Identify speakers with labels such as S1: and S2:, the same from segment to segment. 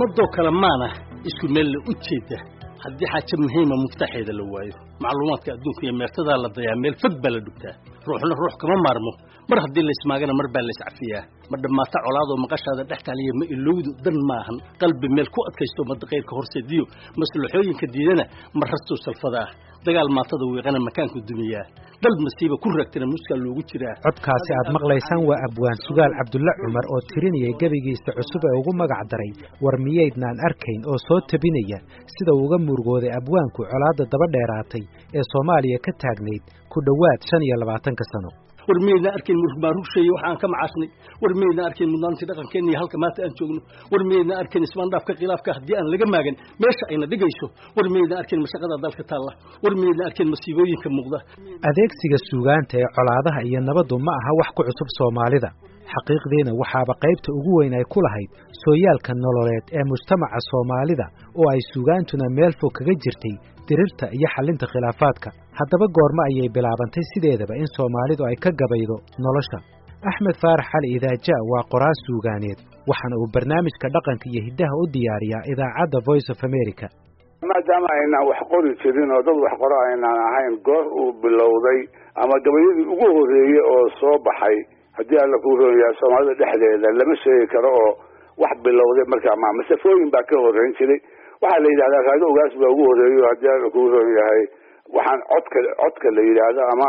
S1: ummadoo kale maana isku meel la u jeeda haddii xaaje muhiima muftaxeeda la waayo macluumaadka adduunka iyo meertadaa la dayaa meel fog baa la dhugtaa ruuxna ruux kama maarmo mar haddii laysmaagana mar baa layscafiyaa ma dhammaata colaadoo maqashaada dhex taaliya ma ilowdu dan maahan qalbi meel ku adkaysto madaqayrka horseediyo maslaxooyinka diidana ma rastuu salfada ah dagaal maatada wiiqana makaanku dumiyaa dal masiiba ku raagtana muskaa loogu jiraa
S2: codkaasi aad maqlaysaan waa abwaan sugaal cabdulle cumar oo tirinayay gebigiisa cusub ee ugu magac daray war miyaydnaan arkayn oo soo tabinaya sida uga murugooday abwaanku colaadda daba dheeraatay ee soomaaliya ka taagnayd ku dhowaad shan iyo labaatanka sano
S1: war miyaydna arkayn murugmaarugsheeye waxa aan ka macaashnay war miyaydna arkayn mudnaantii dhaqankeenna iyo halka maanta aan joogno war miyaydna arkayn ismaandhaafka khilaafka haddii aan laga maagan meesha ayna dhigayso war miyaydna arkayn mashaqada dalka taalla war miyaydna arkayn masiibooyinka muuqda
S2: adeegsiga suugaanta ee colaadaha iyo nabaddu ma aha wax ku cusub soomaalida xaqiiqdiina waxaaba qaybta ugu weyn ay ku lahayd sooyaalka nololeed ee mujtamaca soomaalida oo ay suugaantuna meel fog kaga jirtay dirirta iyo xallinta khilaafaadka haddaba goormo ayay bilaabantay sideedaba in soomaalidu ay ka gabaydo nolosha axmed faarax cali idaaja waa qoraal suugaaneed waxaana uu barnaamijka dhaqanka iyo hiddaha u diyaariyaa idaacadda voice of america
S3: maadaama aynaan wax qori jirin oo dad wax qoro aynaan ahayn goor uu bilowday ama gabayadii ugu horreeyey oo soo baxay haddii alla kuu roon yahay soomaalida dhexdeeda lama sheegi karo oo wax bilowday markaa ma masafooyin baa ka horreyn jiray waxaa la yidhahdaa raago ogaas baa ugu horreeyo haddii alla kuu roon yahay waxaan codka codka la yidhaahdo ama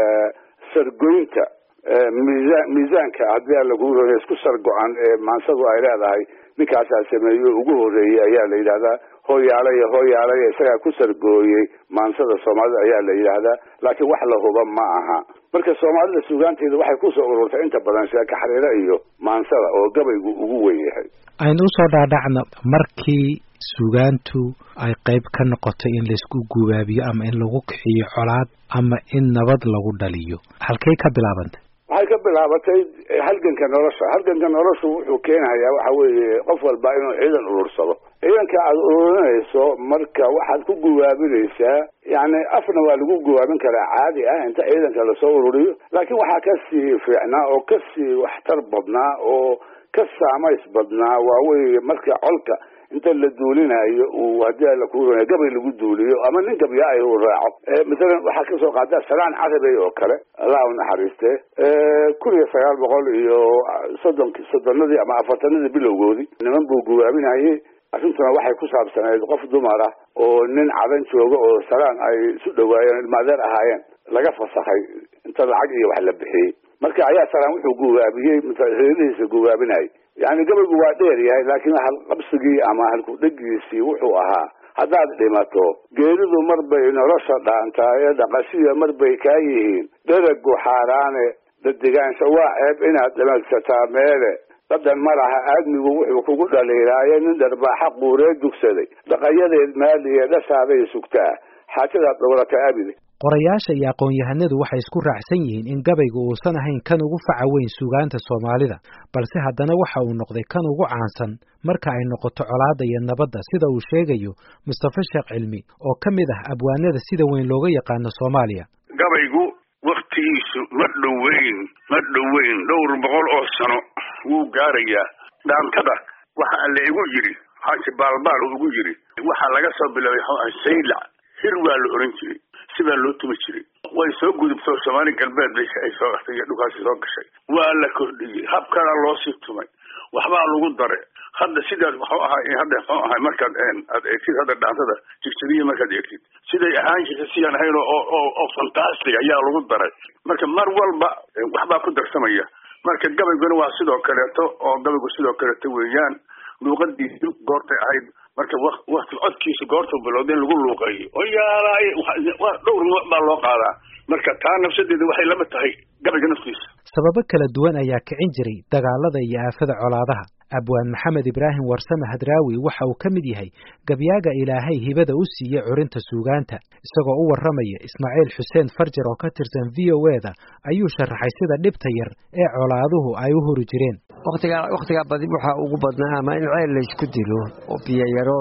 S3: sargoynta miisaan miisaanka haddii alla kuu roon yahay isku sargo-an ee maansadu ay leedahay ninkaasaa sameeyo ugu horreeyey ayaa la yidhahdaa hooyaalaya hooyaalaya isagaa ku sargooyey maansada soomaalida ayaa la yidhaahdaa laakiin wax la huba ma aha marka soomaalida suugaanteeda waxay kusoo ururtay inta badan sheeko xariiro iyo maansada oo gabaygu ugu weyn yahay
S2: aynu usoo dhaadhacna markii suugaantu ay qayb ka noqotay in laysku gubaabiyo ama in lagu kixiyo colaad ama in nabad lagu dhaliyo halkay ka bilaabantay
S3: waxay ka bilaabatay halganka nolosha halganka noloshu wuxuu keenayaa waxa weeye qof walba inuu ciidan urursado ciidanka aada ururinayso marka waxaad ku gubaabinaysaa yani afna waa lagu gubaabin karaa caadi ah inta ciidanka lasoo ururiyo laakiin waxaa kasii fiicnaa oo kasii waxtar badnaa oo ka saamays badnaa waa weye marka colka inta la duulinayo uu haddii alla kuu roonaya gabay lagu duuliyo ama nin gabyaa uu raaco masalan waxaa kasoo qaada salaan carabey oo kale allah u naxariiste kun iyo sagaal boqol iyo soddon soddonadii ama afartanadii bilowgoodii niman buu gubaabinayay arrintuna waxay ku saabsanayd qof dumar ah oo nin cadan jooga oo salaan ay isu dhawaayeen ilmaadeer ahaayeen laga fasakay inta lacag iyo wax la bixiyey marka ayaa salaan wuxuu gubaabiyey reerihiisa gubaabinayay yani gabaygu waa dheer yahay laakiin halqabsigii ama halkudhegiisii wuxuu ahaa haddaad dhimato geeridu mar bay nolosha dhaantaaye dhaqashiya mar bay kaa yihiin dheragu xaaraane dadigaansha waa ceeb inaad dhimadsataa meele dadan ma laha aadmigu wuxuu kugu dhaliilaaye nin dharbaaxa quuree dugsaday dhaqayadeed maaliye dhashaaday sugtaa xaajadaad dhowrata abide
S2: qorayaasha iyo aqoon-yahanadu waxay isku raacsan yihiin in gabaygu uusan ahayn kan ugu faca weyn suugaanta soomaalida balse haddana waxa uu noqday kan ugu caansan marka ay noqoto colaadda iyo nabadda sida uu sheegayo mustafa sheekh cilmi oo ka mid ah abwaanada sida weyn looga yaqaano soomaaliya
S4: gabaygu wakhtigiisu ma dhoweyn ma dhoweyn dhowr boqol oo sano wuu gaarayaa dhaantada waxa la igu yidhi xaaji baalbaal ugu yidhi waxaa laga soo bilaabay saylac hir waa la oran jiray sibaa loo tumi jiray way soo gudubto soomaali galbeed bay ay soo iyo dhulkaasi soo gashay waa la kordhiyey habkana loo sii tumay waxbaa lagu daray hadda sidaas waxuu ahaa hadda muxuu ahay markaad aad eegtid hadda dhaantada jigsadiya markaad eegtid siday ahaan jirta siyaan ahayn oo oo oo fantastic ayaa lagu daray marka mar walba waxbaa ku darsamaya marka gabayguna waa sidoo kaleeto oo gabaygu sidoo kaleeto weeyaan luuqadiisu goortay ahayd marka wakti codkiisa goortuu bilowda in lagu luuqeeyo oo yaalaay dhowr nooc baa loo qaadaa marka taa nafsadeeda waxay lama tahay gabayga naftiisa
S2: sababo kala duwan ayaa kicin jiray dagaalada iyo aafada colaadaha abwaan maxamed ibraahim warsame hadraawi waxa uu ka mid yahay gabyaaga ilaahay hibada u siiyey curinta suugaanta isagoo u warramaya ismaaciil xuseen farjar oo ka tirsan v o e da ayuu sharaxay sida dhibta yar ee colaaduhu ay u huri jireen
S5: wakhtigaa wakhtigaa badi waxaa ugu badnaa ama in ceel laysku dilo oo biyayarooda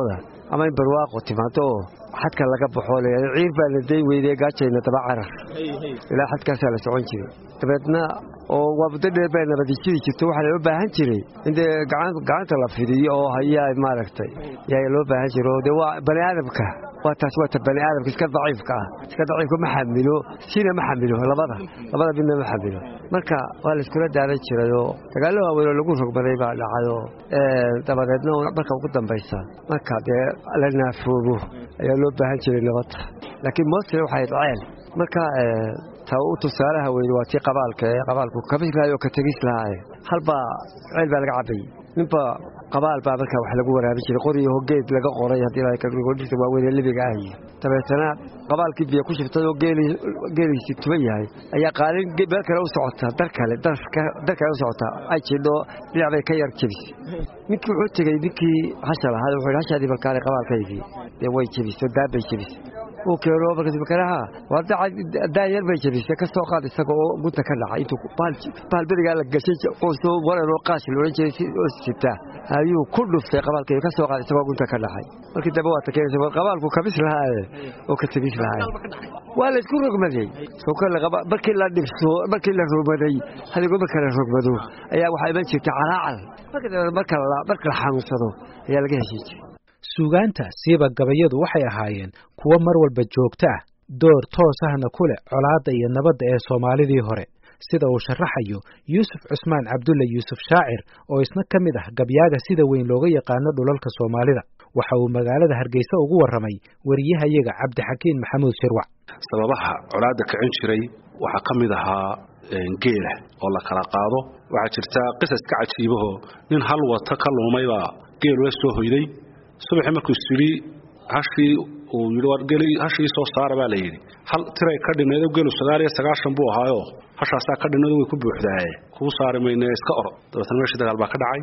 S5: ama in barwaaqo timaado oo xadka laga baxo leeyahay ciir baa la day weydee gaajayna daba carar ilaa xadkaasaa la socon jiray dabeedna oo waa muddo dheer baa nabadijiri jirto waxaa loo baahan jiray in dee gacanta la fidiyo oo hayaa maaragtay yaa loo baahan jiray oo dee waa bani aadamka waa taas waa ta bani aadamka iska daciifka ah iska daciifka ma xamilo sina ma xamilo labada labada midna ma xamilo marka waa la iskula daadan jiray oo dagaallo waaweyn oo lagu rogmaday baa dhacayoo dabadeedna marka ugu dambaysa marka dee la naafoobo ayaa loo baahan jiray nabadda laakiin mosle waxay ceel marka ta u tusaalaha weyne waa tii qabaalka ee qabaalku kabis lahay oo ka tegis lahaa halbaa ceel baa laga cabayey ninba qabaal baa markaa wax lagu waraabin jiray qoriyo hogeed laga qoray haddii waaweyn libiga ahy dabeetana qabaalkii biyo ku shibtay oo geeliisi tuban yahay ayaa qaalin meel kale u socotaa dar kale dar kale u socotaa ay jidho dhinac bay ka yar jebisay ninkii wuxuu tegey ninkii hasha lahaa wuxuu yidhi hashaadii balkaale qabaalkaygii dee way jebisay daabay jebisay uu keeno markaasmakanaha waa daayar bay jebisay ka soo qaad isaga oo gunta ka dhacay intuu bahal berigaa la gashay qoosoo waran oo qaashi la odhan jiray oo sitaa ayuu ku dhuftay qabaalkayga ka soo qaad isagoo gunta ka dhacay markii dambe waa takeenaysa war qabaalku kabis lahaaye oo ka tegis lahaaye waa la isku rogmaday markii la dhibso markii la rogmaday hadigo marka la rogmado ayaa waxaa iman jirtay calaacal marka la xanuunsado ayaa laga heshin jiray
S2: suugaanta siiba gabayadu waxay ahaayeen kuwo mar walba joogto ah door toos ahna ku leh colaadda iyo nabadda ee soomaalidii hore sida uu sharaxayo yuusuf cusmaan cabdulle yuusuf shaacir oo isna ka mid ah gabyaaga sida weyn looga yaqaano dhulalka soomaalida waxa uu magaalada hargeysa ugu warramay wariyahayaga cabdixakiin maxamuud shirwac
S6: sababaha colaadda kicin jiray waxaa ka mid ahaa geela oo la kala qaado waxaa jirta qisas ka cajiibahoo nin hal wata ka luumaybaa geel ula soo hoyday subaxii markuu isyidhi hashii uu yidhi war geli hashii soo saara baa la yidhi hal tiray ka dhinnayd gelu sagaal iyo sagaashan buu ahaayo hashaasaa ka dhinnayd way ku buuxdaaye kuu saari mayne iska oro dabeetna meeshii dagaal baa ka dhacay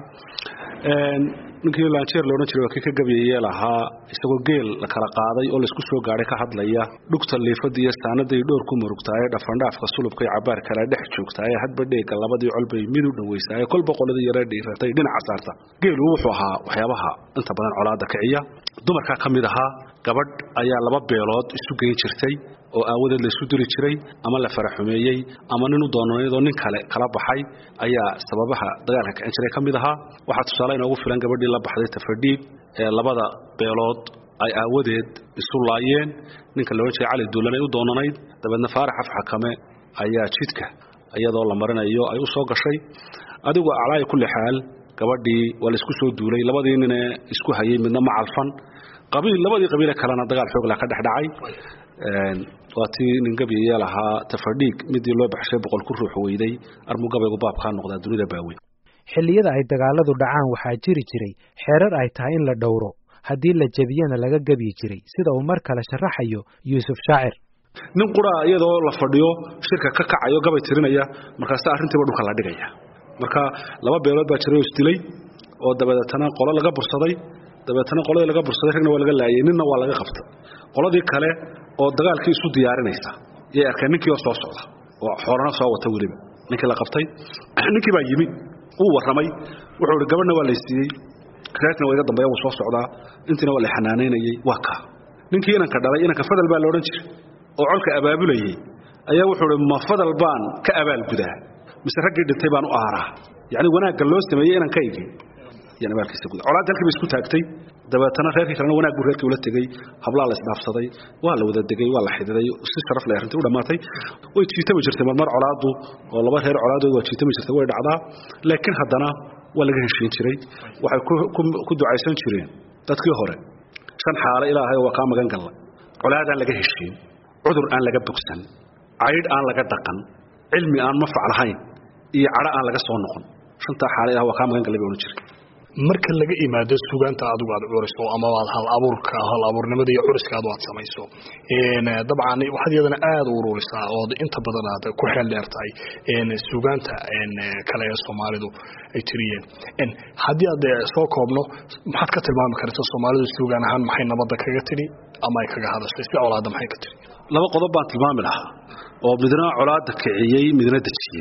S6: ninkii laanjeer loodhan jiray waa kii ka gabyayee lahaa isagoo geel la kala qaaday oo laysku soo gaadhay ka hadlaya dhugta liifada iyo saanaday dhowr ku murugtaaye dhafandhaafka sulubka iyo cabaar kale dhex joogtaaye hadba dheega labadii colbay mid u dhowaysaaye kolba qoladii yaree dhiiratay dhinaca saarta geelu wuxuu ahaa waxyaabaha inta badan colaadda kiciya dumarkaa ka mid ahaa gabadh ayaa laba beelood isu geyn jirtay oo aawadeed laysu diri jiray ama la faraxumeeyey ama nin u doonanayadoo nin kale kala baxay ayaa sababaha dagaalka kicin jiray ka mid ahaa waxaa tusaale inoogu filan gabadhii la baxday tafadhiig ee labada beelood ay aawadeed isu laayeen ninka la odhan jiray cali duulanay u doonanayd dabeedna faarax afxakame ayaa jidka iyadoo la marinayo ay u soo gashay adigu aclaaya kulli xaal gabadhii waa laysku soo duulay labadii nine isku hayay midna ma calfan qabiil labadii qabiile kalena dagaal xoogla ka dhex dhacay waa tii nin gabyayee lahaa tafadhiig midii loo baxshay boqol ku ruux weyday armuu gabaygu baabkaa noqdaa dunida baaweyn
S2: xilliyada ay dagaaladu dhacaan waxaa jiri jiray xeerar ay tahay in la dhowro haddii la jebiyana laga gebyi jiray sida uu mar kale sharaxayo yuusuf shaacir
S6: nin quraa iyadoo la fadhiyo shirka ka kacayo gabay tirinaya markaasa arrintiiba dhulka la dhigaya marka laba beelood baa jiray oo isdilay oo dabadeetana qolo laga bursaday dabeetana qoladii laga bursaday ragna waa laga laayay ninna waa laga qabta qoladii kale oo dagaalkii isu diyaarinaysa yay arkeen ninkii oo soo socda oo xoolana soo wata weliba ninkii la qabtay ninkii baa yimi wuu warramay wuxuu ihi gabadhna waa laysiiyey reerkina waa iga dambeeya wuu soo socdaa intiina waa la xanaanaynayey waa kaa ninkii inanka dhalay inanka fadal baa la odhan jiray oo colka abaabulayey ayaa wuxuu ihi ma fadal baan ka abaalgudaa mise raggii dhintay baan u aaraa yacni wanaagga loo sameeyey inankaygii yan abaalkiisa guda colaadda halkii bay isku taagtay dabeetana reerkii kalena wanaag buu reerkii ula tegey hablaa la isdhaafsaday waa la wada degay waa la xididay si sharaf leh arrintii u dhammaatay way jiitami jirtay marmar colaaddu oo laba reer colaadood waa jiitami jirtay way dhacdaa laakiin haddana waa laga heshiin jiray waxay ku ducaysan jireen dadkii hore shan xaale ilaahay waa kaa magan galla colaadaan laga heshiin cudur aan laga bogsan caydh aan laga dhaqan cilmi aan mafac lahayn iyo cadho aan laga soo noqon shantaa xaale ilaah waa kaa magan gallay bay odhan jiray
S7: marka laga imaado sugaanta adigu aad curiso ama aad hal abuurka hal abuurnimada iyo curiskaadu aad samayso dabcan waxaad iyadana aada u ururisaa ood inta badan aad ku xeel dheer tahay sugaanta kale ee soomaalidu ay tiriyeen haddii aad soo koobno maxaad ka tilmaami karta soomaalidu sugaan ahaan maxay nabadda kaga tidhi ama ay kaga hadashay si colaadda maxay ka tidhi
S6: laba qodob baan tilmaami lahaa oo midna colaadda kiciyey midna dejiyey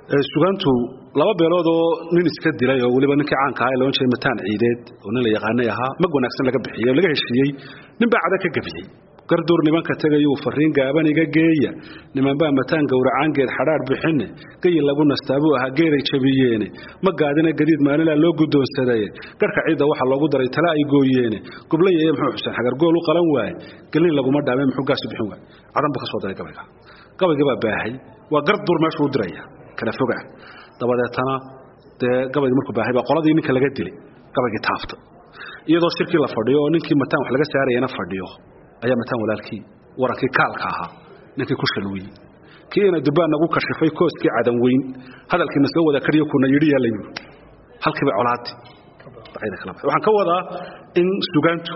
S6: sugaantu laba beelood oo nin iska dilay oo weliba ninkii caanka ahaa ee loodhan jiray mataan ciideed oo nin la yaqaanay ahaa mag wanaagsan laga bixiyey oo laga heshiiyey nin baa cada ka gabiyey garduur nimanka tegayuu fariin gaaban iga geeya nimanbaa mataan gowracaangeed xadhaadh bixine gayi lagu nastaa buu ahaa geeray jabiyeene ma gaadina gadiid maalinlaa loo guddoonsadaye garhka ciidda waxaa loogu daray tala ay gooyeene gublayaye muxuu xuseen xagargool u qalan waaye gelin laguma dhaame muxuu gaasu bixin waaye cadan buu ka soo daray gabayga gabaygii baa baahay waa garduur meeshuu u diraya kala foga dabadeetana dee gabaygii markuu baahay baa qoladii ninka laga dilay gabaygii taafta iyadoo shirkii la fadhiyo oo ninkii mataan wax laga saarayana fadhiyo ayaa mataan walaalkii warankii kaalka ahaa ninkii ku shalwiyey kii ina dubbaan nagu kashifay kooskii cadan weyn hadalkiina soo wada kariyo kuna yidhi yaa la yidhi halkiiba colaadi waxaan ka wadaa in sugaantu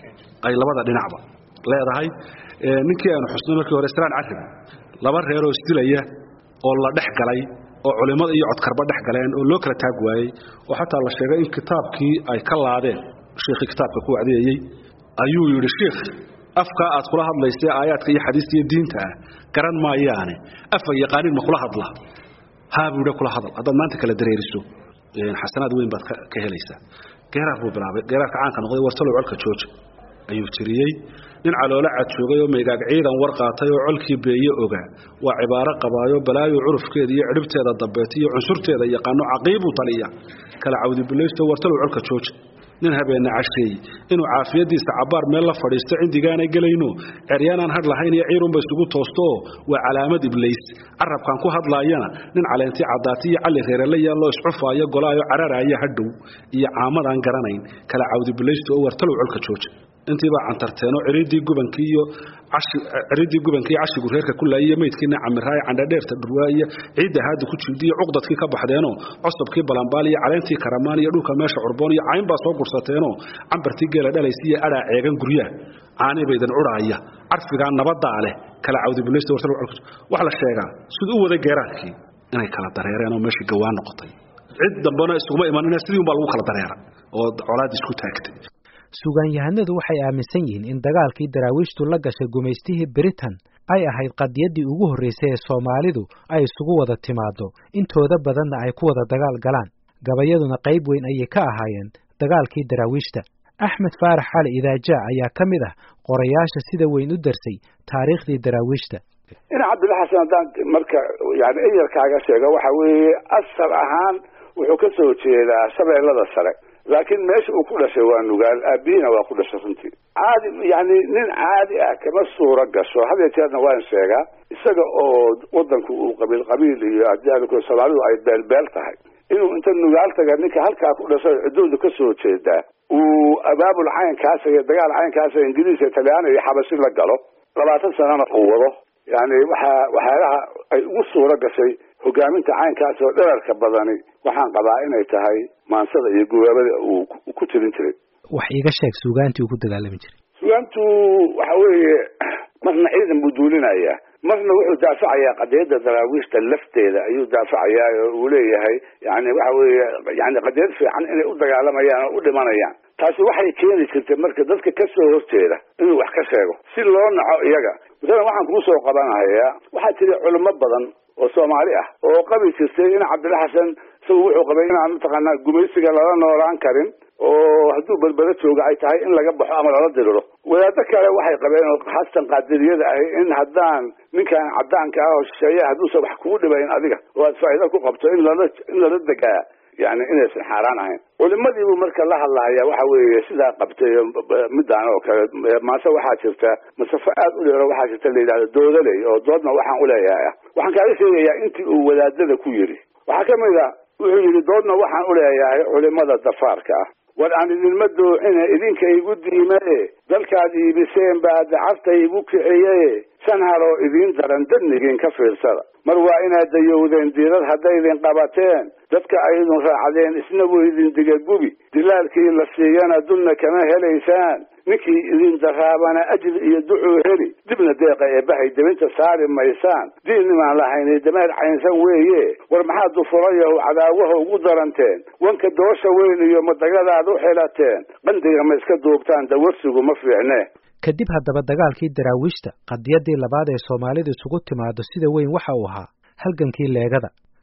S6: ay labada dhinacba leedahay ninkii aanu xusnay markii hore islaan carrib laba reeroo isdilaya oo la dhex galay oo culimmada iyo codkarba dhex galeen oo loo kala taag waayey oo xataa la sheegay in kitaabkii ay ka laadeen shiikhii kitaabka ku wacdiyayey ayuu yidhi shiikh afkaa aad kula hadlaysay aayaadka iyo xadiista iyo diinta ah garan maayaane afa yaqaanin ma kula hadla haa buu yidhi kula hadal haddaad maanta kala dareeriso xasanaad weyn baad ka helaysaa geeraar buu bilaabay geeraarka caanka noqday wartalow colka jooja ayuu tiriyey nin caloolo cad joogay oo maygaag ciidan war qaatay oo colkii beeye ogaa waa cibaaro qabaayo balaayo curufkeeda iyo cidhibteeda dambeeta iyo cunsurteeda yaqaano caqiibuu taliya kala cawdibilaysto wartalow colka jooja nin habeenna casheeye inuu caafiyadiisa cabbaar meel la fadhiisto cindigaanay gelayno ceryaanaan hadh lahayn iyo ciirunba isugu toostooo waa calaamad iblays carabkan ku hadlaayana nin caleentii caddaati iyo calli reerela yaalloo iscufaayo golaayo cararaaya hadhow iyo caamadaan garanayn kala cawdibilaysto oo wartalow colka jooja intiibaa cantarteenoo ciridii gubankii iyo ciridii gubankii cashigu reerka ku laayiyo meydkiina camiraaye candhadheerta dhurwaa iyo ciidda haada ku jiidiyo cuqdadkii ka baxdeenoo cosabkii balambaal iyo caleentii karamaan iyo dhulka meesha curboon iyo cayn baa soo gursateenoo cambartii geela dhalaysa iyo adhaa ceegan guryaha caanii baydan cudhaaya carfigaa nabadaa leh kala cawdibulaysta wax la sheegaa siduu u waday geeraarkii inay kala dareereen oo meeshii gawaan noqotay cid dambena isuguma imanina sidii unbaa lagu kala dareera oo colaadii isku taagtay
S2: suugaanyahanadu waxay aaminsan yihiin in dagaalkii daraawiishtu la gashay gumaystihii britain ay ahayd qadiyaddii ugu horraysay ee soomaalidu ay isugu wada timaaddo intooda badanna ay ku wada dagaal galaan gabayaduna qayb weyn ayay ka ahaayeen dagaalkii daraawiishta axmed faarax cali idaajaa ayaa ka mid ah qorayaasha sida weyn u darsay taariikhdii daraawiishta
S3: ina cabdilla xasan haddaan marka yani eyarkaaga sheego waxa weeye asal ahaan wuxuu ka soo jeedaa shabeellada sare laakiin meesha uu ku dhashay waa nugaal aabihiina waa ku dhashay runtii caadi yani nin caadi ah kama suuro gasho had jeerna waan sheegaa isaga oo wadanku uu qabiil qabiil iyo hadii soomaalidu ay beelbeel tahay inuu inta nugaal taga ninka halkaa ku dhashay ciddoodu ka soo jeedaa uu abaabul caynkaasa iyo dagaal caynkaasa ingiriis talyaani iyo xabashi la galo labaatan sanana uu wado yani waxaa waxyaalaha ay ugu suuro gashay hogaaminta caynkaas oo dherarka badani waxaan qabaa inay tahay maansada iyo gubaabada uu ku tirin jiray
S2: wax iiga sheeg suugaantii uu ku dagaalami jiray
S3: suugaantu waxa weeye marna ciidan buu duulinayaa marna wuxuu daafacayaa qadiyadda daraawiishta lafteeda ayuu daafacayaa oo uu leeyahay yani waxa weeye yani qadiyad fiican inay u dagaalamayaan oo u dhimanayaan taasi waxay keeni jirtay marka dadka ka soo horjeeda inuu wax ka sheego si loo naco iyaga masalan waxaan kuu soo qabanahayaa waxaa jira culimo badan oo soomaali ah oo qabi jirtay in cabdilla xasan isagu wuxuu qabay inaan mataqaanaa gumaysiga lala noolaan karin oo hadduu berbero jooga ay tahay in laga baxo ama lala diriro wadaado kale waxay qabeen oo xasan qaadiriyada ahi in haddaan ninkan cadaanka ah oo shisheeya hadduusan wax kugu dhibayn adiga oo aad faa'iido ku qabto in lala in lala degaa yani inaysan xaaraan ahayn culimadiibuu marka la hadlahaya waxa weeye sidaa qabtay midaan oo kale maase waxaa jirta masafo aad u dheero waxaa jirta la yidhahdo doodaley oo doodna waxaan uleeyahay ah waxaan kaaga sheegayaa intii uu wadaadada ku yidhi waxaa kamid a wuxuu yidhi doodna waxaan uleeyahay culimada dafaarka ah war aan idinma doocine idinka igu diimaye dalkaad iibiseen baa dacafta igu kiciye shan haroo idiin daran dadnigiin ka fiirsada mar waa inaad dayowdeen diirad haddaydin qabateen dadka aydin raacdeen isna wuu idin digagubi dilaalkii la siiyana dulna kama helaysaan ninkii idin daraabana ajri iyo ducuu heli dibna deeqa eebbahay debinta saari maysaan diinnimaan lahaynay dameer caynsan weeye war maxaad dufurayahu cadaawaha ugu daranteen wanka doosha weyn iyo madagadaad u xilateen qandiga ma iska duubtaan dawarsigu ma fiicne
S2: kadib haddaba dagaalkii daraawiishta qadiyaddii labaad ee soomaalidu isugu timaado sida weyn waxa uu ahaa halgankii leegada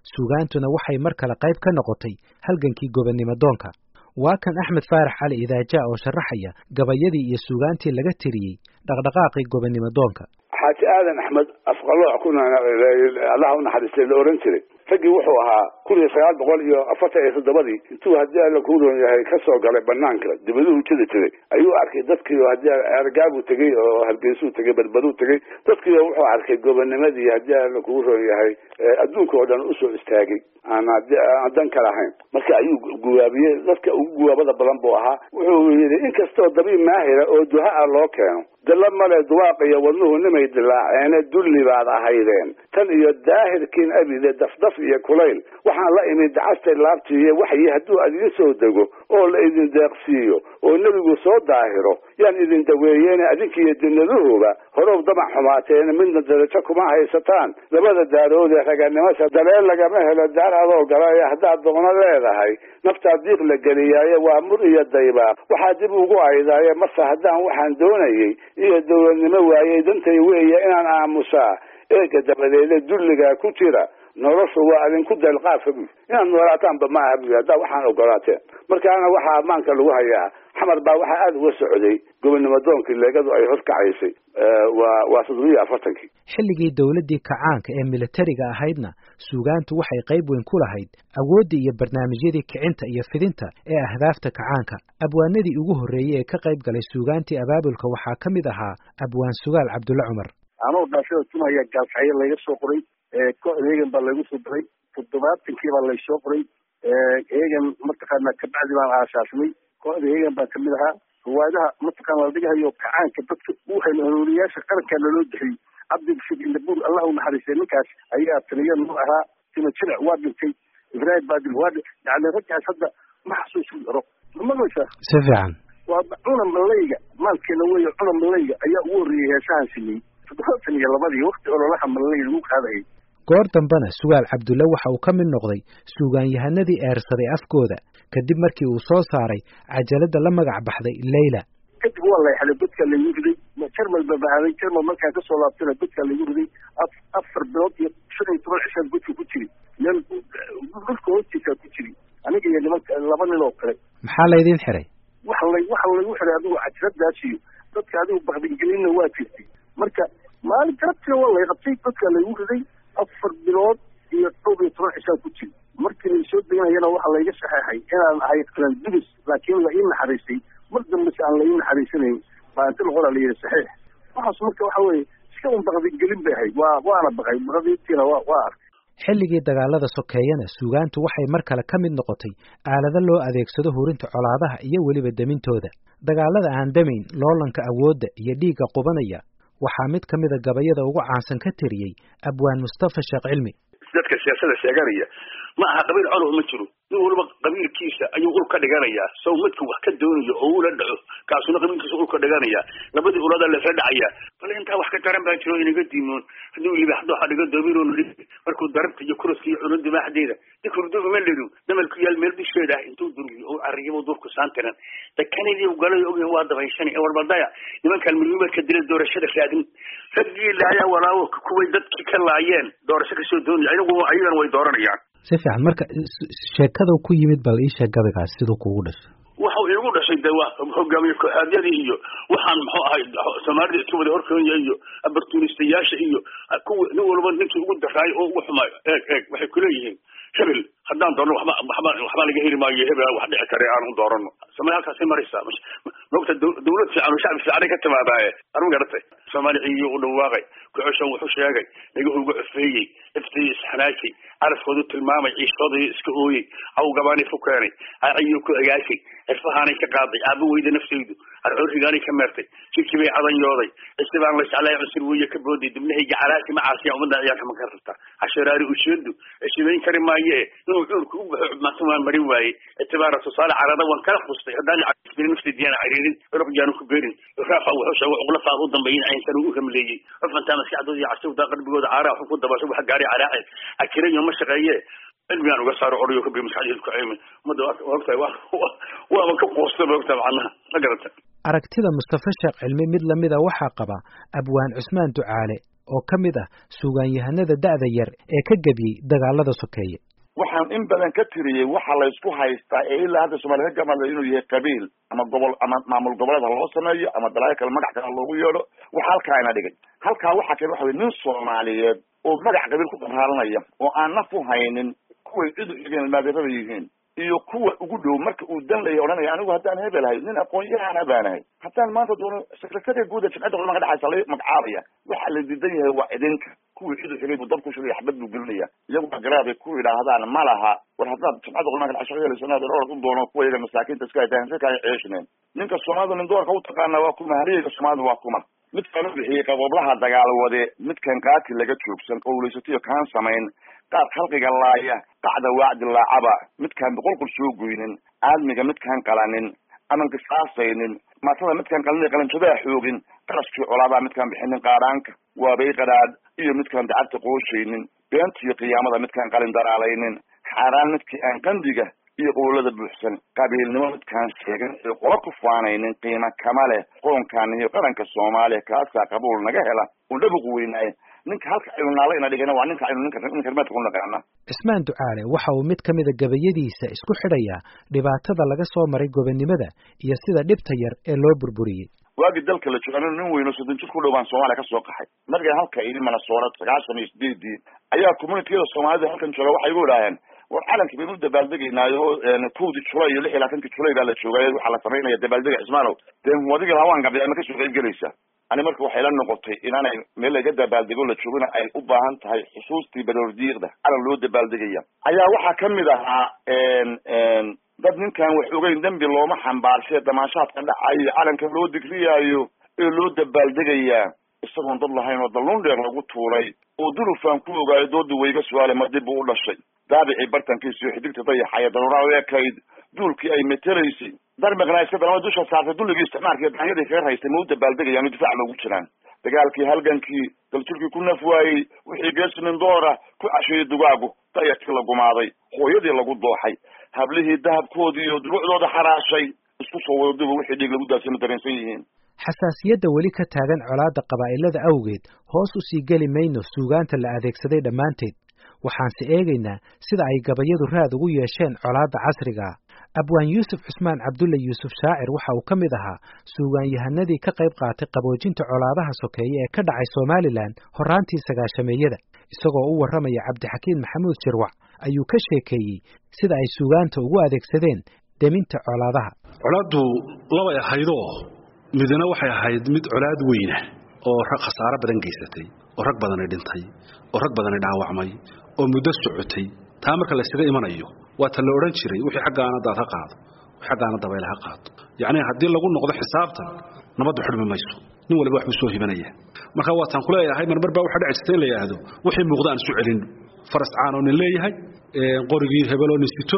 S2: suugaantuna waxay mar kale qayb ka noqotay halgankii gobonnimo doonka waa kan axmed faarax cali idaaja oo sharaxaya gabayadii iyo suugaantii laga tiriyey dhaqdhaqaaqii gobonnimo doonka
S3: xaaji aadan axmed afqalooc kuna allaha u naxariistay la oran jiray raggii wuxuu ahaa kun iyo sagaal boqol iyo afartan iyo toddobadii intuu haddii alla kuu roon yahay kasoo galay banaanka dibaduhu jidi jiray ayuu arkay dadkii haddii ergaabuu tegey oo hargeysuu tegey badbaduu tegey dadkii wuxuu arkay gobonimadii haddii alla kuu roon yahay adduunka oo dhan usoo istaagay aan aan dan ka lahayn marka ayuu guwaabiyey dadka ugu guwaabada badan buu ahaa wuxuu yidhi inkastoo dabiib maahira oo duha a loo keeno dalla male duwaaq iyo wadnuhu nimay dilaaceene dulli baad ahaydeen tan iyo daahirkiin abide dafdaf iyo kulayl waxaan la imid dacastay laabtiiyo waxyi hadduu adiin soo dego oo la idin deeqsiiyo oo nebigu soo daahiro yaan idin daweeyeene adinkiiyo dinaduhuba horow damac xumaateen midna darajo kuma haysataan labada daarood ee raganimasa daleen lagama helo daar adoo galay haddaad doono leedahay naftaa diiq la geliyaaye waa mur iyo daybaaq waxaa dib ugu aydaaye marse haddaan waxaan doonayey iyo dowladnimo waayey dantay weeye inaan aamusaa eega dabadeede dulligaa ku jira noloshu waa idinku deelqaafa buy inaad noolaataanba ma aha buy haddaa waxaan ogolaateen markaana waxaa ammaanka lagu hayaa xamar baa waxaa aada uga socday gobonnimo doonkii leegadu ay horkacaysay waa waa toddobiyo afartankii
S2: xilligii dowladdii kacaanka ee militariga ahaydna suugaantu waxay qayb weyn ku lahayd awooddii iyo barnaamijyadii kicinta iyo fidinta ee ahdaafta kacaanka abwaanadii ugu horreeyey ee ka qayb galay suugaantii abaabulka waxaa ka mid ahaa abwaan sugaal cabdulle cumar
S8: anoo dhaashada tumaya gaalkacyo layga soo qoray kooxda hegan baa laygu soo diray toddobaatankii baa laysoo qoray hegan mataqaana kabacdi baan aasaasnay kooxda hegan baa kamid ahaa riwaayadaha mataqaana la dhigahayo kacaanka dadka u hanuuniyaasha qarankaa naloo bixiyey cabdibashir indabur allah u naxariistay ninkaas ayaa taliya noo ahaa tima jilic waa dhintay ibraahim baadil waa yani raggaas hadda ma xasuusin karo ma maqlaysaa
S2: si fiican
S8: waa cuna malayga maalkeena weeye cuna malayga ayaa ugu horreeyey heesahan sameeyey toddobaatan iyo labadii wakti ololaha malayga lagu qaadayay
S2: goor dambena sugaal cabdulle waxa uu ka mid noqday suugaanyahanadii eersaday afkooda kadib markii uu soo saaray cajaladda la magac baxday leyla
S8: kadib waa lay xelay godkaa laygu riday jarmal baa bahaaday jarmal markaan kasoo laabtana godkaa laygu riday afar bilood iyo shan iyo toban cishaan godka ku jiri meel dhulka hoostiisaa ku jiri aniga iyo nimanka laba nin oo kale
S2: maxaa laydin xiray
S8: waxa lay waxa laygu xiray adigu cajaladaas iyo dadka adigu bakdigelinna waa jirtay marka maalin garabtina waa lay qabtay godkaa laygu riday afar bilood iyo dhowr iyo toban cishaan ku jiri markii laysoo deganayana waxaa layga saxeexay inaan ahay qalan dubis laakiin la ii naxariistay mar dambese aan la ii naxariisanayn maalinti laqoraa layidhi saxiix waxaas marka waxa weeye iska un bakdigelin bay ahayd waa waana baqay baqdiintiina waa waa arkay
S2: xilligii dagaalada sokeeyana suugaantu waxay mar kale ka mid noqotay aalado loo adeegsado hurinta colaadaha iyo weliba demintooda dagaalada aan damayn loolanka awoodda iyo dhiigga qubanaya waxaa mid ka mida gabayada ugu caansan ka tiriyey abwaan mustafa sheekh cilmi
S4: dadka siyaasada sheeganaya ma aha qabiil colow ma jiro nin waliba qabiilkiisa ayuu ul ka dhiganayaa saw midka wax ka doonayo oo ula dhaco kaasuna qabiilkiisa ul ka dhiganaya labadii ulada lasla dhacaya bal intaa wax ka daran baa jiro inaga diimoon hadduu libaxdo waxa dhiga doobiroon markuu darabta iyo kuraska iyo cuno dimaaxdeeda dikurdubi ma lidu damalku yaal meel dusheeda ah intuu durgiyo oo arriyabo durku saantiran dakanidii galay ogay waa dabayshani ee warbaldaya nimankan milmimeedka dila doorashada raadin raggii laaya walaawo kuway dadkii ka laayeen doorasho kasoo doonaya ayagu ayagan way dooranayaan
S2: si fiican marka sheekada ku yimid bal ii sheeg gabaygaas siduu kugu dhashay
S4: waxau iigu dhashay de waa hogaamiye kooxaadyadii iyo waxaan muxuu ahay soomaalida iska wada horkoonya iyo abartunistayaasha iyo kuwa nin walba ninkii ugu daraayo oo ugu xumaayo eeg eeg waxay kuleeyihiin hebel haddaan doorno waxba waxba waxba laga heli maayo hebel wax dhici kare aan u doorano samee halkaasay maraysaa mogta dawlad fiican oo shacbi fiicanay ka timaadaaye arma garatay soomaali ciiyo u dhawaaqay kucoshan wuxuu sheegay dhagahu uga cufeeyey iftii isxanaakay carafkoodu tilmaamay ciishoodii iska ooyey awgabaanay ku keenay aciyo ku agaashay cirfahaanay ka qaaday aaba weyda naftaydu arcoorigaanay ka meertay jidkii bay cadanyooday cisi baan la jeclay cusur weeye ka booday dibnahayga calaasi macaasiya ummadda ciyaarka ma ka rabta cashoraari usheedu shibayn kari maaye inuu cuurka u baxo cubmaanta waan marin waayey itibaara tusaale carada waan kala khustay haddaan nafti diyaan cariirin urugjaanu ku beerin raafa wuxuu sheegay cuqlafaad u dambeeyay aynsan ugu hamleeyey cufantaa maskaxdooda iyo casawda qalbigooda caaraa waxu ku dabasho waxa gaaray calaaceed akirayo ma shaqeeye cilmigaan uga saaro orayo kabi maskaxdeedu ku caymin ummadda ogtahay waaba ka quusta maogtaa macnaha ma garata
S2: aragtida mustafa sheekh cilmi mid lamida waxaa qaba abwaan cusmaan ducaale oo ka mid ah suugaanyahanada da'da yar ee ka gebiyey dagaalada sokeeye
S9: waxaan in badan ka tiriyey waxa laysku haystaa ee ilaa hadda soomaliya ka gamadla inuu yahay qabiil ama gobol ama maamul goboleed ha loo sameeyo ama balaayo kale magac kale ha loogu yeedho waxa halkaa ina dhigay halkaa waxaa kale waxa wey nin soomaaliyeed oo magac qabiil ku qaraalanaya oo aan naf u haynin kuway cid u xigeen maadeerada yihiin iyo kuwa ugu dhow marka uu dan laya odhanaya anigu haddaan hebelahay nin aqoon-yahana baanahay haddaan maanta doono secretariya guud ee jimcadda culamada dhexaysa la magacaabaya waxa la diidan yahay waa idinka kuwii cid u xigay buu dab ku shugay xabad buu gelinaya iyagu agaraabay ku yidhaahdaan ma laha war haddaad jimcadda culamada dhexe shaqo yeelayso inaad orod u doono kuwa iyaga masaakiinta iska haytaan si kaaga ceeshneen ninka soomaalida nin doorka u taqaana waa kuma haliyeyga soomaalida waa kuma midkaan u bixiyey qabooblaha dagaal wade midkan qaati laga joogsan qowlaysatiyo kaan samayn qaar khalqiga laaya qacda waacdi laacaba midkaan boqolqol soo goynin aadmiga midkaan qalanin aman qisaasaynin maatada midkaan qalin qalanjadaa xoogin qarashkii colaabaa midkaan bixinin qaadhaanka waabay qadhaadh iyo midkaan dacabta qooshaynin beentiyo qiyaamada midkaan qalin daraalaynin xaaraan midkii aan qandiga iyo qowlada buuxsan qabiilnimo midkaan sheegan ee qola ku faanaynin qiimo kama leh qoonkaan iyo qaranka soomaaliya kaasaa qabuul naga hela un dhabuq weynaaye ninka halka aynu naala ina dhigana waa ninka aynu ninka ninka rimaadka ku naqaana
S2: cismaan ducaale waxa uu mid ka mida gabayadiisa isku xidhayaa dhibaatada laga soo maray gobonnimada iyo sida dhibta yar ee loo burburiyey
S9: waagii dalka la jooga anigu nin weyno soddon jir ku dhow baan soomaaliya ka soo qaxay markaan halka idhi manasoora sagaashan iyo sideedii ayaa communitiyada soomaalida halkan jooga waxay igu idhaaheen war calankii baynu dabaaldegaynaayo kowdii julay iyo lix iyo labaatankii julay baa la joogay waxaa la samaynaya dabaaldega cismaanow dee wadiga hawaan gabay ma kasoo qayb gelaysa ani marka waxay la noqotay inaanay meel laga dabaaldego la joogina ay u baahan tahay xusuustii baroordiiqda calan loo dabaaldegaya ayaa waxaa kamid ahaa dad ninkaan wax ogeyn dembi looma xambaarshe damaashaadka dhacayo calanka loo digriyaayo ee loo dabaaldegayaa isagoon dad lahayn oo dalluun dheer lagu tuuray oo dulufaan ku ogaayo dooda wayga su-aale ma dib buu u dhashay daabicii bartankiisiyo xidigta dayaxaya daruuraa u ekayd duulkii ay metelaysay darmiqna iska dalama dusha saartay dulligii isticmaalka iyo daanyadii kaga raystay ma u dabaaldegayaan o difaac loogu jiraan dagaalkii halgankii daljirkii ku naf waayey wixii geesinin doora ku casheeyey dugaagu dayarkii la gumaaday hooyadii lagu dooxay hablihii dahabkoodii iyo duruucdooda xaraashay isku soo wada duba wixii dhiig lagu daasay ma dareensan yihiin
S2: xasaasiyadda weli ka taagan colaadda qabaa'ilada awgeed hoos u sii geli mayno suugaanta la adeegsaday dhammaanteed waxaanse eegaynaa sida ay gabayadu raad ugu yeesheen colaadda casrigaa abwaan yuusuf cusmaan cabdulle yuusuf shaacir waxa uu ka mid ahaa suugaanyahanadii ka qayb qaatay qaboojinta colaadaha sokeeye ee ka dhacay somalilan horraantii sagaashameeyada isagoo u warramaya cabdixakiin maxamuud shirwac ayuu ka sheekeeyey sida ay suugaanta ugu adeegsadeen deminta colaadaha
S6: colaaddu labay ahaydoo midna waxay ahayd mid colaad weyna oo rag khasaaro badan geysatay oo rag badani dhintay oo rag badani dhaawacmay oo muddo socotay taa marka laysaga imanayo waa ta la odhan jiray wixii xaggaana daad ha qaado wixii xaggaana dabayl ha qaado yacni haddii lagu noqdo xisaabtan nabaddu xidhmi mayso nin waliba waxbuu soo hibanaya marka waataan ku leeyahay marmar baa waxaa dhici jirta in la yidhaahdo wixii muuqda aan isu celin faras caan oo nin leeyahay qorigii hebel oo nin sito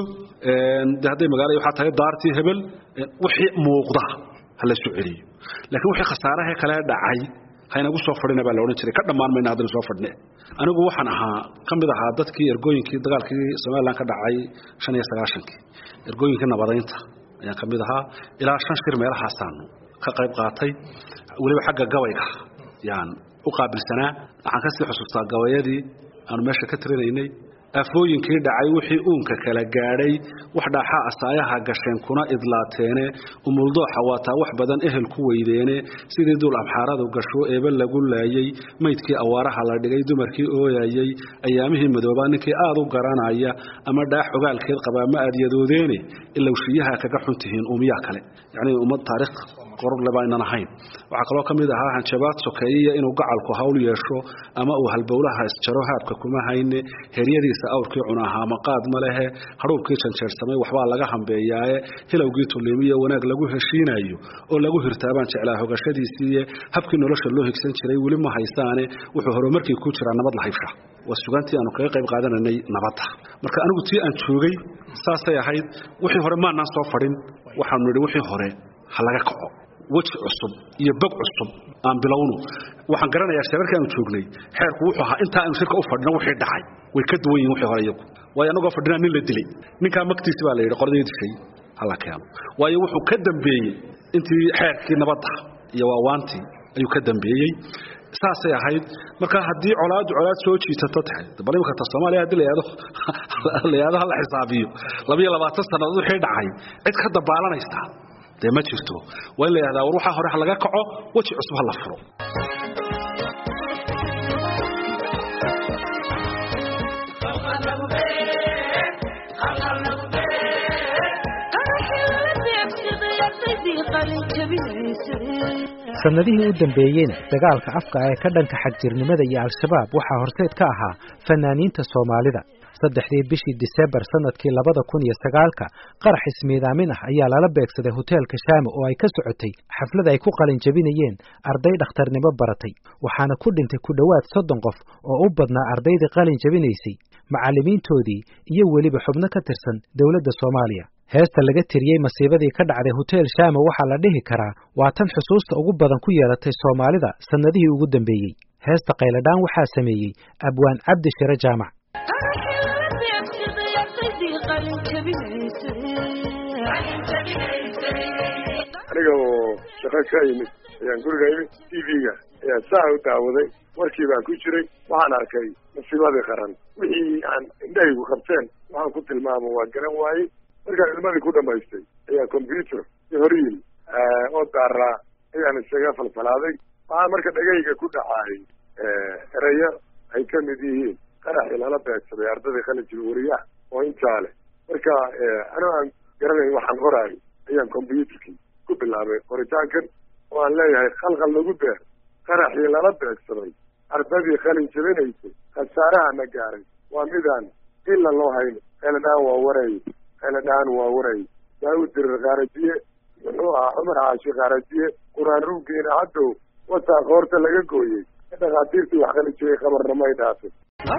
S6: de hadday magaala waxaa tahay daartii hebel wixii muuqda ha la isu celiyo laakiin wixii khasaaraha kale dhacay haynagu soo fadhina baa la odhan jiray ka dhammaan mayna haddana soo fadhine anigu waxaan ahaa ka mid ahaa dadkii ergooyinkii dagaalkii somalilan ka dhacay shan iyo sagaashankii ergooyinkii nabadaynta ayaan ka mid ahaa ilaa shan shir meelahaasaanu ka qayb qaatay weliba xagga gabayga yaan u qaabilsanaa waxaan kasii xusuustaa gabayadii aanu meesha ka tirinaynay afooyinkii dhacay wixii uunka kala gaadhay wax dhaaxaa asaayaha gasheen kuna idlaateene umuldooxa waataa wax badan ehel ku weydeene sidii duul amxaaradu gasho eebe lagu laayey maydkii awaaraha la dhigay dumarkii ooyayey ayaamihii madoobaa ninkii aad u garanaya ama dhaax ogaalkeed qabaa ma aad yadoodeene ilowshiyaha kaga xun tihiin umiyaa kale yacnii ummad taariikh qororle baa inan ahayn waxaa kaloo ka mid ahaa hanjabaad sokeeyiya inuu gacalku hawl yeesho ama uu halbowlaha isjaro haabka kuma hayne heryadiisa awrkii cunahaa maqaad ma lehe hadhuubkii janjeersamay waxbaa laga hambeeyaaye hilowgii tuliimiyo wanaag lagu heshiinayo oo lagu hirtaabaan jeclaa hogashadiisiiye habkii nolosha loo higsan jiray weli ma haysaane wuxuu horumarkii ku jiraa nabad la haybsha waa sugaantii aanu kaga qayb qaadananay nabadda marka anigu tii aan joogay saasay ahayd wixii hore maanaan soo fadhin waxaanu nidhi wixii hore ha laga kaco weji cusub iyo bog cusub aan bilowno waxaan garanayaa shirarkii aanu joognay xeerku wuxuu ahaa intaa aanu shirka u fadhino wixii dhacay way ka duwan yihin wixii hore iyagu waayo annagoo fadhinaa nin la dilay ninkaa magtiisi baa la yidhi qoladii dishay hala keeno waayo wuxuu ka dambeeyey intii xeerkii nabadda iyo waawaantii ayuu ka dambeeyey saasay ahayd marka haddii colaadu colaad soo jiisato tahay bal imika ta soomaaliya haddii la yidhahdo la yidhahdo hala xisaabiyo labiyo labaatan sannadood wixii dhacay cid ka dabaalanaysa dee ma jirto waa in la yidhahdaa war waxaa hore ha laga kaco weji cusub ha la furo
S2: sannadihii u dambeeyeyna dagaalka afka ee ka dhanka xagjirnimada iyo al-shabaab waxaa horseed ka ahaa fanaaniinta soomaalida saddexdii bishii disembar sannadkii labada kun iyo sagaalka qarax ismiidaamin ah ayaa lala beegsaday hoteelka shaame oo ay ka socotay xaflad ay ku qalin jebinayeen arday dhakhtarnimo baratay waxaana ku dhintay ku dhowaad soddon qof oo u badnaa ardaydii qalin jebinaysay macallimiintoodii iyo weliba xubno ka tirsan dowladda soomaaliya heesta laga tiriyey masiibadii ka dhacday hotel shaama waxaa la dhihi karaa waa tan xusuusta ugu badan ku yeelatay soomaalida sannadihii ugu dambeeyey heesta qayladhaan waxaa sameeyey abwaan cabdi shire jaamac
S10: aniga oo shaqo ka yimid ayaan guriga imid t v-ga ayaan saa u daawaday warkii baan ku jiray waxaan arkay masiibadii qaran wixii aan indhahaygu qabteen waxaan ku tilmaamo waa garan waayey markaan ilmadii ku dhamaystay ayaa combyuter i hor yimi oo daaraa ayaan isaga falfalaaday waxaa marka dhagayga ku dhacaayay ereyo ay ka mid yihiin qaraxii lala beegsaday ardadii qalinjil wariyaha oo intaa leh marka anoo aan garanayn waxaan qoraayo ayaan combyuterkii ku bilaabay qoritaankan oo aan leeyahay khalqal lagu beer qaraxii lala beegsaday ardadii qalin jabinaysay khasaaraha na gaaray waa midaan ila loo hayno qayladhaan waa waray qayladhaan waa waray daawud dirir kaarajiye muxuu ahaa cumar caashi kaarajiye qur-aan ruuggeena haddow wataa koorta laga gooyey dhakhaatiirtii wax qalin jabay qabarna may dhaafin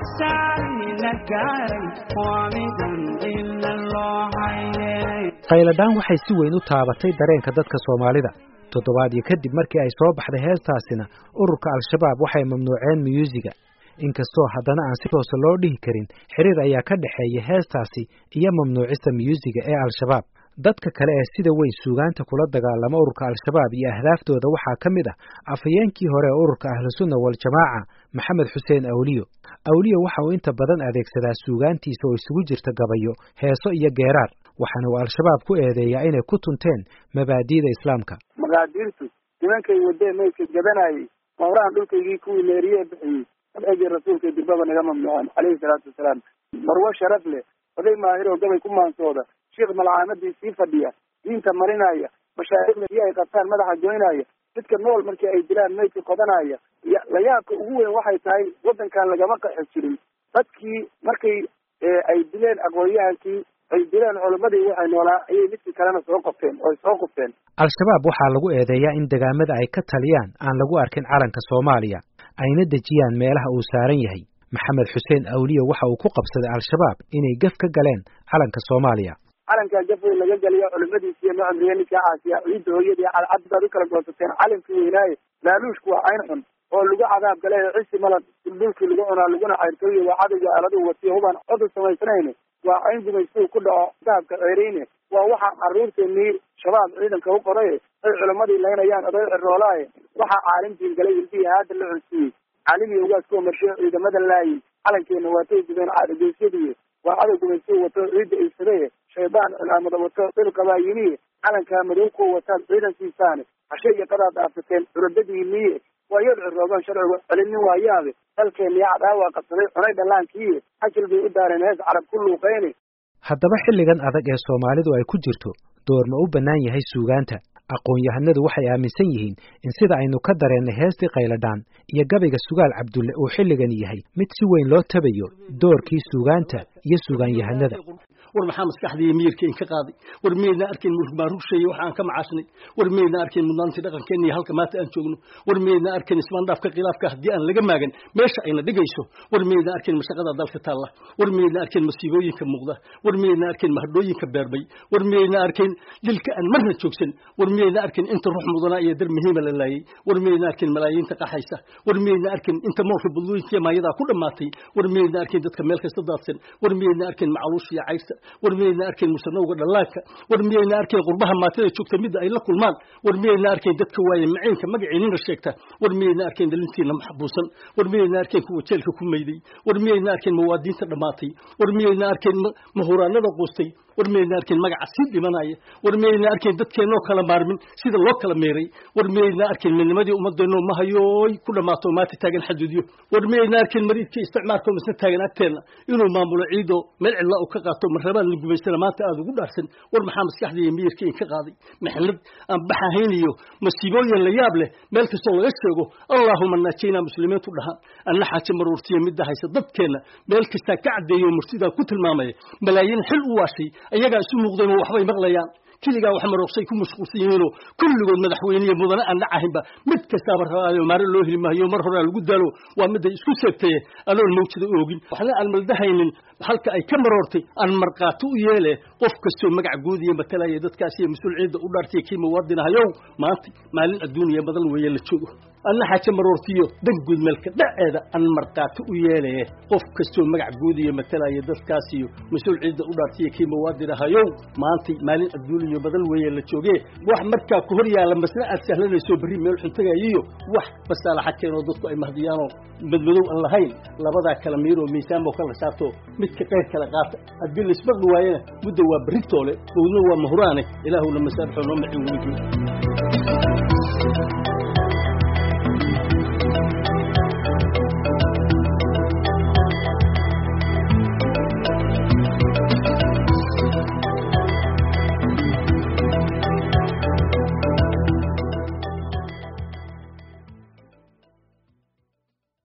S2: qayladhaan waxay si weyn u taabatay dareenka dadka soomaalida toddobaadyo kadib markii ay soo baxday heestaasina ururka al-shabaab waxay mamnuuceen muyuusiga inkastoo haddana aan si toosa loo dhihi karin xiriir ayaa ka dhexeeya heestaasi iyo mamnuucista muyuusiga ee al-shabaab dadka kale ee sida weyn suugaanta kula dagaalama ururka al-shabaab iyo ahdaaftooda waxaa ka mid ah afhayeenkii hore ee ururka ahlusunna waljamaaca maxamed xuseen awliyo awliyo waxa uu inta badan adeegsadaa suugaantiisa oo isugu jirta gabayo heeso iyo geeraar waxaana uu al-shabaab ku eedeeyaa inay ku tunteen mabaadi'da islaamka
S8: maqaadiirtu nimankay wadee maydka gabanayay mawrahan dhulkaygii kuwii meeriye bixiyey sabcigii rasuulka dirbaba naga mamnuucan caleyhi salaatu wasalaam marwo sharaf leh oday maahiroo gabay ku maansooda sheikh malcaamadii sii fadhiya diinta marinaya mashaaikhda iyo ay qabtaan madaxa goynaya dadka nool markii ay dilaan maydka qodanaya layaabka ugu weyn waxay tahay waddankan lagama qaxi jirin dadkii markay ay dileen aqoonyahankii ay dileen culimmadii waxay noolaa ayay midkii kalena soo qofteen oo ay soo qufteen
S2: al-shabaab waxaa lagu eedeeyaa in degaamada ay ka taliyaan aan lagu arkin calanka soomaaliya ayna dejiyaan meelaha uu saaran yahay maxamed xuseen awliyo waxa uu ku qabsaday al-shabaab inay gef ka galeen calanka soomaaliya
S8: calankaa gaf weyn laga geliyo culimadiisi iyo macamriye ninkaa caasiya ciidda hooyadii cadcad baad u kala goosateen calankii weynaaye laaluushku waa cayn xun oo lagu cadaab gale cisi malad duldhulkii lagu cunaa laguna cayrtooye waa cadowga aaladu watiyo hubaan codu samaysnayne waa cayn gumaystuu ku dhaco dahabka ceereyne waa waxaa carruurteennii shabaab ciidanka u qoraye ay culimmadii laynayaan oday ciroolaaye waxaa caalimtiin galay ilbihii haada la cunsiiyey caalimiy ugaas kuwa marshiyo ciidamada laayi calankeenna waatay gubeen caadageysyadiiye waa cadow gumaystuu wato ciidda iysadaye shaydaan cilaamada wato dhil qabaayiniye calankaa madow kuwa wataad ciidankiisaane hashe iyo qadaad dhaafateen culadadiiniye waa yad cirooban sharcigu celinin waayaabe dalkeenniya cadaawa qabsaday cunay dhallaankiiye xajil bay u daareen hees carab ku luuqeyne
S2: haddaba xilligan adag ee soomaalidu ay ku jirto door ma u bannaan yahay suugaanta aqoon-yahanadu waxay aaminsan yihiin in sida aynu ka dareennay heestii qayladhaan iyo gabayga sugaal cabdulle uu xilligan yahay mid si weyn loo tabayo doorkii suugaanta iyo suugaanyahanada
S1: war maxaa maskaxdii miyirka in ka qaaday war miyaydna arkayn mulk baan rugsheeye wax aan ka macaasnay war miyaydna arkayn mudnaantii dhaqankeenna iyo halka maanta aan joogno war miyaydna arkayn ismaandhaafka khilaafka haddii aan laga maagan meesha ayna dhigayso war miyaydna arkayn mashaqada dalka taalla war miyaydna arkayn masiibooyinka muuqda war miyaydna arkayn mahadhooyinka beerbay war miyaydna arkayn dilka aan marna joogsan war miyaydna arkayn inta ruux mudanaa iyo dar muhiima la laayay war miyaydna arkayn malaayiinta qaxaysa war miyaydna arkayn inta moolka budlooyinka maayadaa ku dhammaatay war miyaydna arkayn dadka meel kasta daadsan war miyaydna arkayn macaluusha iyo cayrta war miyayna arkayn musanowga dhallaanka war miyayna arkayn qurbaha maatada joogta midda ay la kulmaan war miyayna arkayn dadka waaye maciinka magaciinina sheegta war miyayna arkayn dhalintiina maxbuusan war miyayna arkayn kuwa jeelka ku mayday war miyayna arkayn muwaadiinta dhammaatay war miyayna arkayn mahuraanada quustay war miyayna arkayn magaca sii dhimanaya war miyayna arkayn dadkeennoo kala maarmin sida loo kala meeray war miyayna arkayn midnimadii ummadeenno mahayooy ku dhammaato maanta taagan xaduudyo war miyayna arkayn mariidkii isticmaalka misna taagan agteenna inuu maamulo ciidoo meel cidla u ka qaato marrabaan la gumaystana maanta aada ugu dhaarsan war maxaa maskaxda iyo miyirka in ka qaaday maxnad aan baxahayn iyo masiibooyin la yaab leh meel kastoo laga sheego allaahuma naajayna muslimiintu dhahaan anna xaaje maruurtiya midda haysa dadkeenna meel kastaa ka caddeeyo murtidaa ku tilmaamaya malaayiin xil u waashay ayagaa isu muuqdeen oo waxbay maqlayaan keligaa wax marooqsay ku mashquulsan yihiinoo kulligood madaxweyne iyo mudane aan dhacahinba mid kastaaba rabaayo maare loo heli maayo mar horaa lagu daalo waa midday isku seegtaye anoon mawjada oogin waxna aan maldahaynin halka ay ka maroortay aan markhaati u yeele qof kastoo magac guud iyo matalaya dadkaas iyo mas-uul ciidda u dhaartay kii muwaadinahayow maanta maalin adduuniya badan weeye la joogo anna xaaje maroortiyo dan guud meelka dhaceeda aan markhaati u yeelaye qof kastoo magac guud iyo matalaya dadkaas iyo mas-uul ciidda u dhaartay kii muwaadinahayow maantay maalin adduuniya badan weeye la jooge wax markaa ku hor yaalla masna aad sahlanayso berri meel xuntagayiyo wax basaalaxa keenoo dadku ay mahdiyaanoo madmadow aan lahayn labadaa kala miiroo miisaan oo kala saarto midka qayr kala qaata haddii laismaqli waayena mudda waa berritoole bowdna waa mahuraane ilaahuna masaabxoo noo macin weydiin